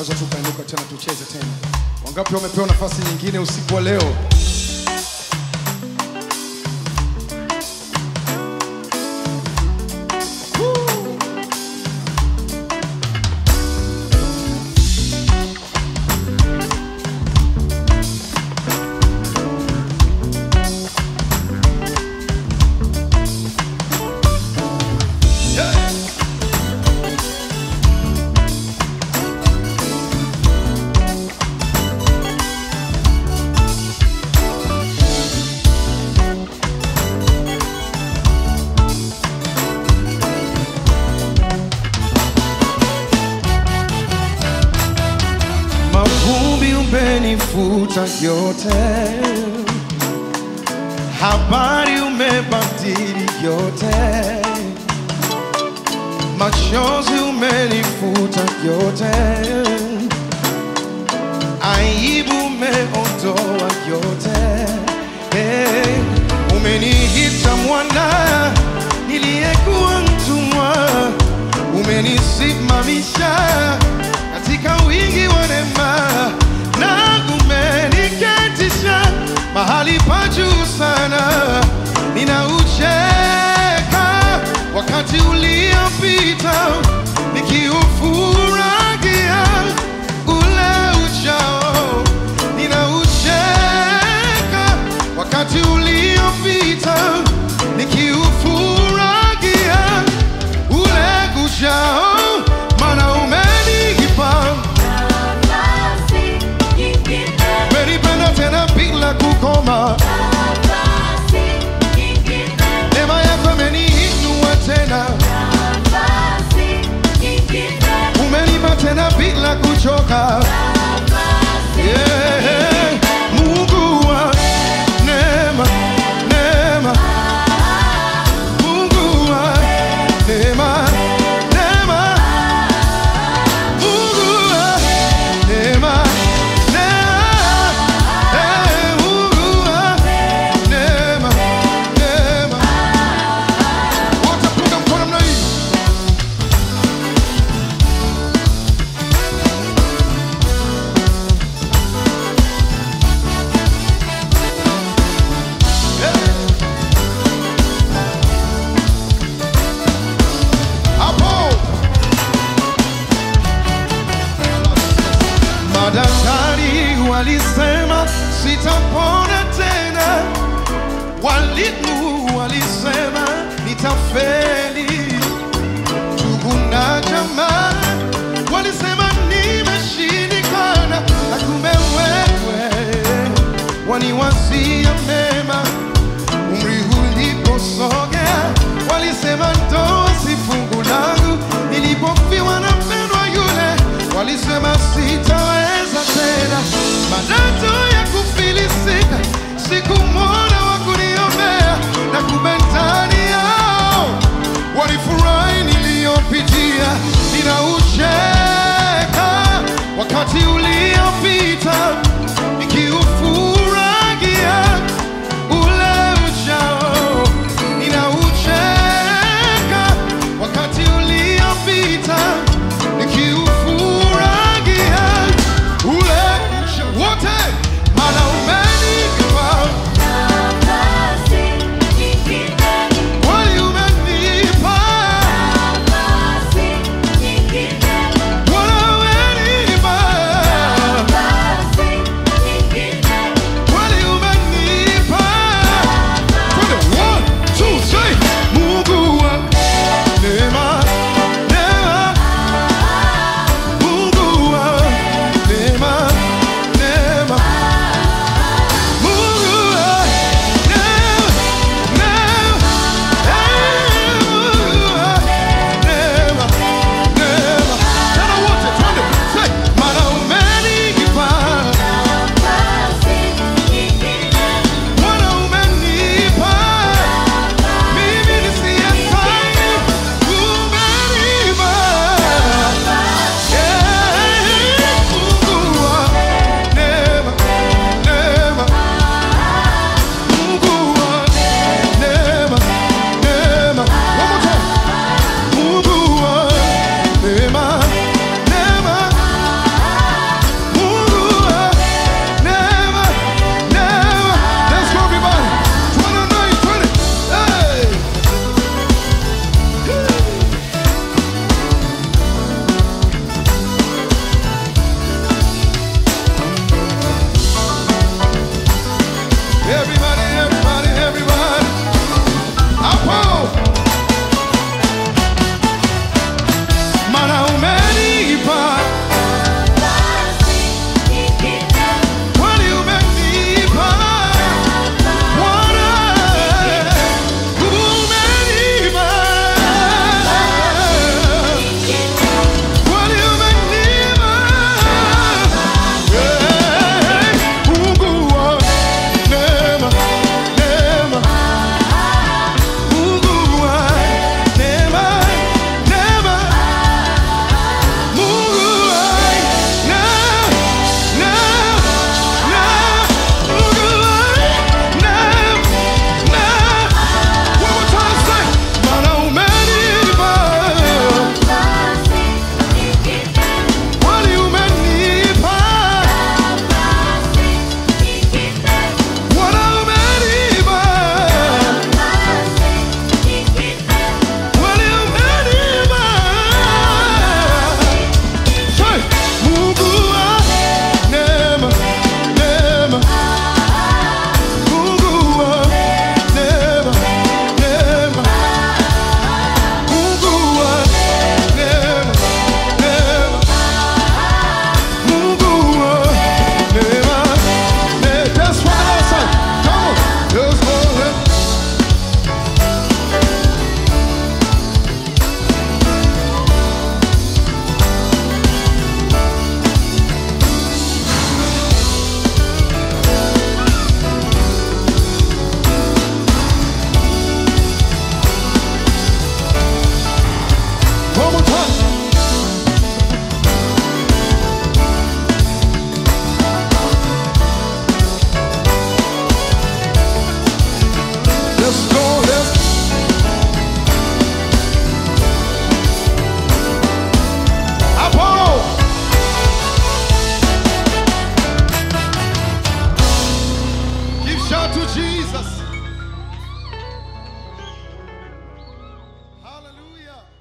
tunaweza tukainuka tena tucheze tena. Wangapi wamepewa nafasi nyingine usiku wa leo? Mavumbi umenifuta yote, habari umebadili yote, machozi umenifuta yote, aibu umeondoa yote. Hey, umeniita mwana niliyekuwa mtumwa, umenisimamisha katika wingi wa neema na umeniketisha mahali pa juu sana. Ninaucheka wakati uliopita nikiufurahia ule ujao. Ninaucheka wakati uliopita nikiufurahia ule ujao, maana umenipa Nafasi nyingine, umenipenda tena bila kukoma. nafasi nyingine, Neema yako imeniinua tena, nafasi nyingine, umenipa tena bila kuchoka. nafasi Yeah. Mungu wa neema, neema. Mungu wa neema, neema. Mungu wa neema, neema. Eh, Mungu wa neema, neema. Wote punga mkono namna hii. Hapo madaktari walisema sitapona tena, walimu walisema nitafeli, ndugu na jamaa walisema nimeshindikana, na kumbe wewe waniwazia mema umri uliposogea, walisema ndoa si fungu langu. Nilipofiwa na mpendwa yule, walisema sitaweza tena. Madoto ya kufilisika siku